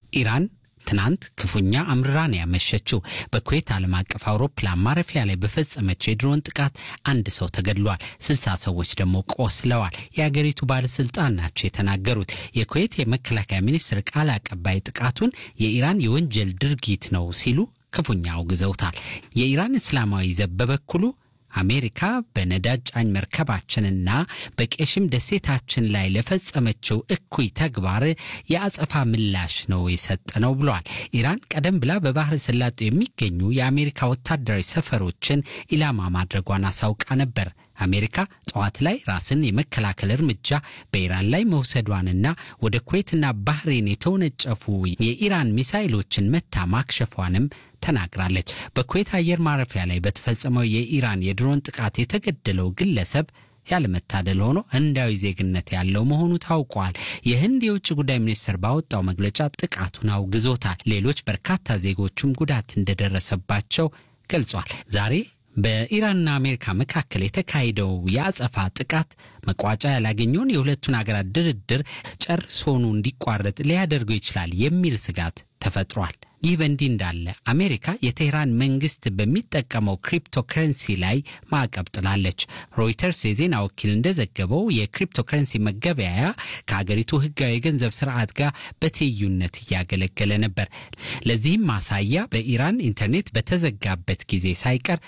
ኢራን ትናንት ክፉኛ አምርራን ያመሸችው በኩዌት ዓለም አቀፍ አውሮፕላን ማረፊያ ላይ በፈጸመችው የድሮን ጥቃት አንድ ሰው ተገድሏል፣ ስልሳ ሰዎች ደግሞ ቆስለዋል። የአገሪቱ ባለስልጣን ናቸው የተናገሩት። የኩዌት የመከላከያ ሚኒስትር ቃል አቀባይ ጥቃቱን የኢራን የወንጀል ድርጊት ነው ሲሉ ክፉኛ አውግዘውታል። የኢራን እስላማዊ ዘብ በበኩሉ አሜሪካ በነዳጅ ጫኝ መርከባችንና በቄሽም ደሴታችን ላይ ለፈጸመችው እኩይ ተግባር የአጸፋ ምላሽ ነው የሰጠ ነው ብለዋል። ኢራን ቀደም ብላ በባህረ ሰላጤው የሚገኙ የአሜሪካ ወታደራዊ ሰፈሮችን ኢላማ ማድረጓን አሳውቃ ነበር። አሜሪካ ጠዋት ላይ ራስን የመከላከል እርምጃ በኢራን ላይ መውሰዷንና ወደ ኩዌትና ባህሬን የተወነጨፉ የኢራን ሚሳይሎችን መታ ማክሸፏንም ተናግራለች። በኩዌት አየር ማረፊያ ላይ በተፈጸመው የኢራን የድሮን ጥቃት የተገደለው ግለሰብ ያለመታደል ሆኖ ህንዳዊ ዜግነት ያለው መሆኑ ታውቋል። የህንድ የውጭ ጉዳይ ሚኒስትር ባወጣው መግለጫ ጥቃቱን አውግዞታል። ሌሎች በርካታ ዜጎቹም ጉዳት እንደደረሰባቸው ገልጿል። ዛሬ በኢራንና አሜሪካ መካከል የተካሄደው የአጸፋ ጥቃት መቋጫ ያላገኘውን የሁለቱን ሀገራት ድርድር ጨርሶኑ እንዲቋረጥ ሊያደርገው ይችላል የሚል ስጋት ተፈጥሯል። ይህ በእንዲህ እንዳለ አሜሪካ የቴህራን መንግስት በሚጠቀመው ክሪፕቶከረንሲ ላይ ማዕቀብ ጥላለች። ሮይተርስ የዜና ወኪል እንደዘገበው የክሪፕቶከረንሲ መገበያያ ከሀገሪቱ ህጋዊ የገንዘብ ስርዓት ጋር በትይዩነት እያገለገለ ነበር። ለዚህም ማሳያ በኢራን ኢንተርኔት በተዘጋበት ጊዜ ሳይቀር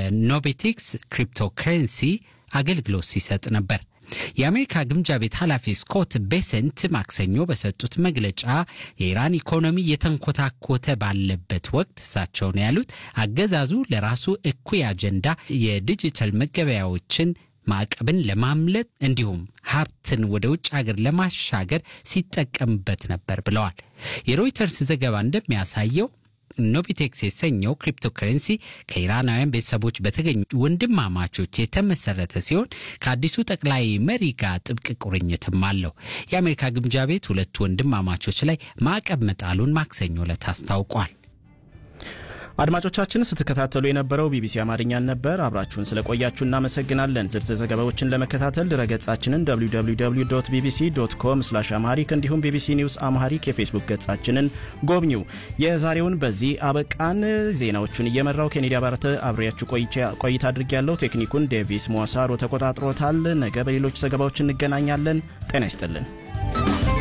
ኖቤቲክስ ክሪፕቶከረንሲ አገልግሎት ሲሰጥ ነበር። የአሜሪካ ግምጃ ቤት ኃላፊ ስኮት ቤሰንት ማክሰኞ በሰጡት መግለጫ የኢራን ኢኮኖሚ እየተንኮታኮተ ባለበት ወቅት እሳቸው ነው ያሉት አገዛዙ ለራሱ እኩይ አጀንዳ የዲጂታል መገበያዎችን ማዕቀብን ለማምለጥ እንዲሁም ሀብትን ወደ ውጭ ሀገር ለማሻገር ሲጠቀምበት ነበር ብለዋል። የሮይተርስ ዘገባ እንደሚያሳየው ኖቢቴክስ የተሰኘው ክሪፕቶከረንሲ ከኢራናውያን ቤተሰቦች በተገኙ ወንድማማቾች የተመሰረተ ሲሆን ከአዲሱ ጠቅላይ መሪ ጋር ጥብቅ ቁርኝትም አለው። የአሜሪካ ግምጃ ቤት ሁለቱ ወንድማማቾች ላይ ማዕቀብ መጣሉን ማክሰኞ ዕለት አስታውቋል። አድማጮቻችን ስትከታተሉ የነበረው ቢቢሲ አማርኛን ነበር። አብራችሁን ስለቆያችሁ እናመሰግናለን። ዝርዝር ዘገባዎችን ለመከታተል ድረገጻችንን www ቢቢሲ ዶት ኮም ስላሽ አምሃሪክ እንዲሁም ቢቢሲ ኒውስ አምሃሪክ የፌስቡክ ገጻችንን ጎብኙ። የዛሬውን በዚህ አበቃን። ዜናዎቹን እየመራው ኬኔዲ አባረተ አብሬያችሁ ቆይታ አድርጌያለሁ። ቴክኒኩን ዴቪስ ሞሳሮ ተቆጣጥሮታል። ነገ በሌሎች ዘገባዎች እንገናኛለን። ጤና ይስጥልን።